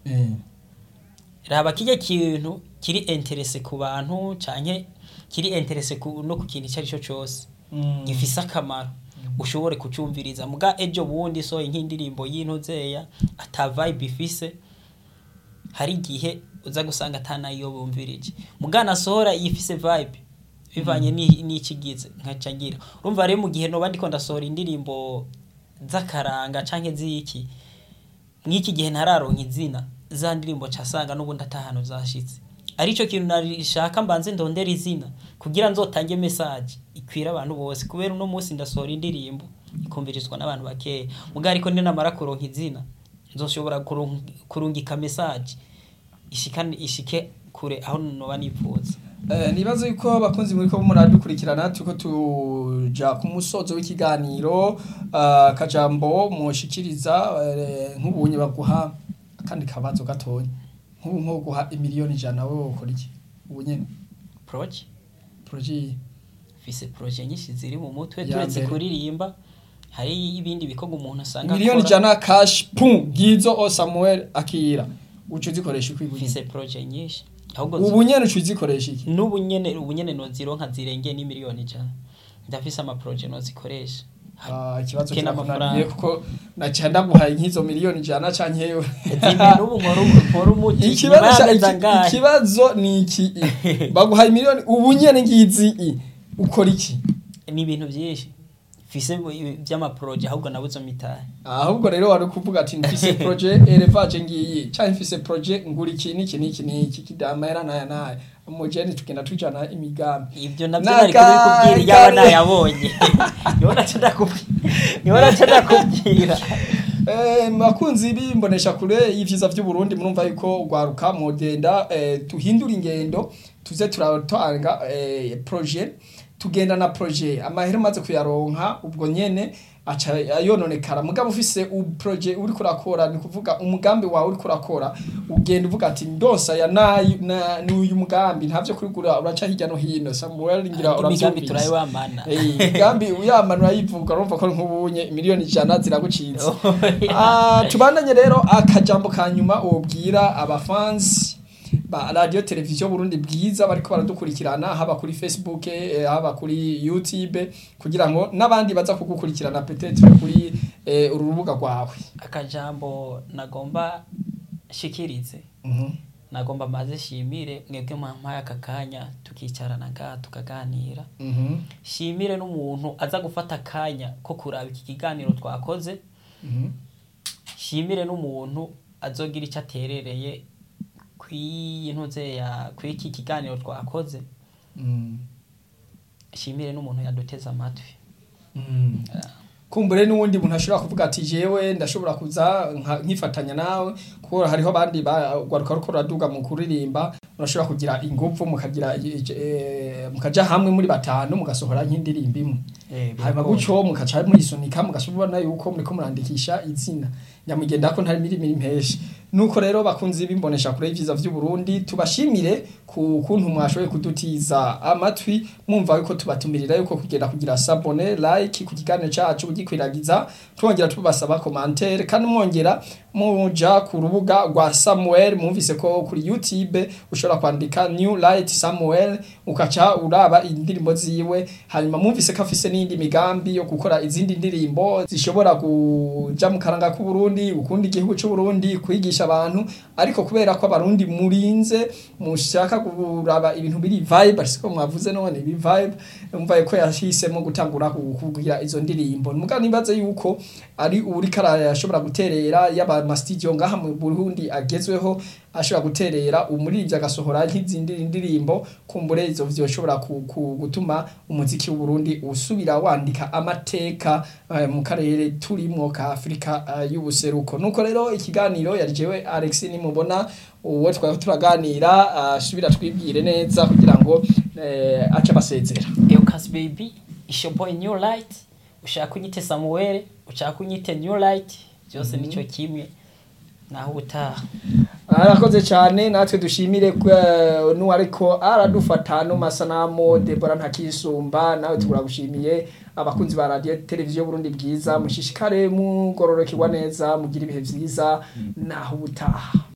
Eh. raba kirya kintu kiri interese ku bantu canke kiri interese ku, no ku kintu icyo ari cyo cyose Mm. gifise akamaro ushobore kucumviriza muga ejo bundi so nk'indirimbo y'intuzeya ata vibe ifise hari igihe uza gusanga atanayo bumvirije muga nasohora ifise vibe bivanye ni- n'ikigize nkaca ngira urumva rero mu gihe noba ndiko ndasohora indirimbo z'akaranga canke z'iki mw'iki gihe ntararonka izina za ndirimbo casanga n'ubundi atahano zashitse arico kintu narishaka mbanze ndondera izina kugira nzotange message ikwira abantu bose kubera uno munsi ndasohora indirimbo ikumvirizwa n'abantu bakeya muga ariko ninamara kuronka izina nzoshobora kurung- kurungika message ishikane ishike kure aho noba nipfuza Eh, nibaza yuko abakunzi muri ko muradukurikirana tuko tuja ku musozo w'ikiganiro ah, akajambo mushikiriza eh, nk'ubunye baguha akandi kabazo gatonya nk'ubu nko guha imiliyoni ijana wowe ukora iki ubu nyene proje projet fise proje nyinshi ziri mu mutwe Ya turetse mbere. kuririmba hari ibindi bikorwa umuntu asanga miliyoni akora. ijana cash pum gizo o Samuel akira ucu zikoresha iki ubu mfise nyene? proje nyinshi ahubwo ubu nyene ucu zikoresha iki n'ubu nyene ubu nyene nozironka zirengeye n'imiliyoni ijana ndafise amaproje nozikoresha Ah, ikibazo Kena kirakunaniye amafaranga. kuko naca ndaguhaye nk'izo miliyoni ijana canke yewe zimwe n'ubu nkora nkora umuti ikibazo nyuma ca- y'amezi iki- angahe? ikibazo ni iki baguhaye miliyoni ubu nyene ngizi i ukora iki ni ibintu byinshi mfise by'amaproje ahubwo nabuze mitahe ahubwo rero wari kuvuga ati mfise projet elevage ngiyi canke mfise projet ngura iki n'iki n'iki n'iki kidamera naya naya mujeni tugenda tujana imigambi ibyo nabyo Na nari ka- kubikubwira yaba kare- nayabonye niho naca ndakubwira niho naca ndakubwira Eh, bakunzi bimbonesha kure y'ivyiza vy'uburundi murumva yuko ugwaruka mugenda eh, tuhindura ingendo tuze turatanga eh, projet tugenda na projet amahera umaze kuyaronka ubwo nyene aca yononekara mugabo ufise u projet uri kurakora ni kuvuga umugambi wawe uri kurakora ugenda uvuga ati ndonsa ya nayi na n'uyu mugambi ntavyo kurigura uraca hirya no hino Samuel ngira imigambi uravyumvise turayibamana Eh, imigambi uyamanura yivuga urumva ko nk'ubunye miliyoni ijana ziragucitse Ah, tubandanye rero akajambo ka nyuma wobwira abafansi ba radio televiziyo Burundi bwiza bariko baradukurikirana haba kuri Facebook eh, haba kuri YouTube kugira ngo n'abandi baza kugukurikirana peut-être kuri eh, uru rubuga rwawe akajambo nagomba shikirize Mhm. nagomba maze shimire mwebwe mwampaye aka kanya tukicarana ngaha tukaganira Mhm. shimire n'umuntu aza gufata akanya ko kuraba iki kiganiro twakoze Mhm. shimire n'umuntu azogira icyo aterereye kw'iyi ntuze ya kw'iki kiganiro twakoze Mhm. shimire n'umuntu yaduteze amatwi Mhm. kumbure n'uwundi muntu ashobora kuvuga ati jewe ndashobora kuza nka- nkifatanya nawe kuko hariho abandi bagwaruka ruko ruraduga mu kuririmba murashobora kugira ingufu mukagira eh, mukaja hamwe muri batanu mugasohora nk'indirimbo imwe hanyuma gutyo mukaca muyisunika mugashobora yuko muriko murandikisha izina nyamugenda ko ntari mirimo impeshi nuko rero bakunzi bimbonesha kure y'ivyiza vy'uburundi tubashimire ku kuntu mwashoboye kudutiza amatwi mwumva yuko tubatumirira yuko kugenda kugira sabone like ku kiganiro cacu ugikwiragiza twongera tubasaba commentaire kandi mwongera muja ku rubuga rwa Samuel mwumvise ko kuri YouTube ushobora kwandika New Light Samuel ukaca uraba indirimbo ziwe hanyuma mwumvise ko afise n'indi migambi yo gukora izindi ndirimbo zishobora kuja mu karanga k'u Burundi ukunda igihugu c'u Burundi kwigisha abantu ariko kubera ko abarundi murinze mushaka kuraba ibintu biri vibe ariko mwavuze none ibi vibe umva ko yahisemo gutangura kugira izo ndirimbo muga nibaze yuko ari uri karaya yashobora guterera yaba ma studio ngaha mu Burundi agezweho ashobora guterera umuririmbyi agasohora nk'izindi ndirimbo kumbure izo vyoshobora ku- ku- gutuma umuziki w'u Burundi usubira wandika amateka eh, mu karere turimwo ka Afrika eh, y'ubuseruko nuko rero ikiganiro yari jewe Alex nimubona uwo twari turaganira asubira twibwire neza kugira ngo eh, ace basezera Eucas baby it's your boy New Light ushaka unyite Samuel ushaka unyite New Light byose nico kimwe naho ubutaha arakoze cyane natwe dushimire kwa- n'uwariko aradufata no masanamu Debora ntakisumba nawe turagushimiye abakunzi ba radio televiziyo Burundi bwiza mushishikare mugororokerwa neza mugira ibihe vyiza naho ubutaha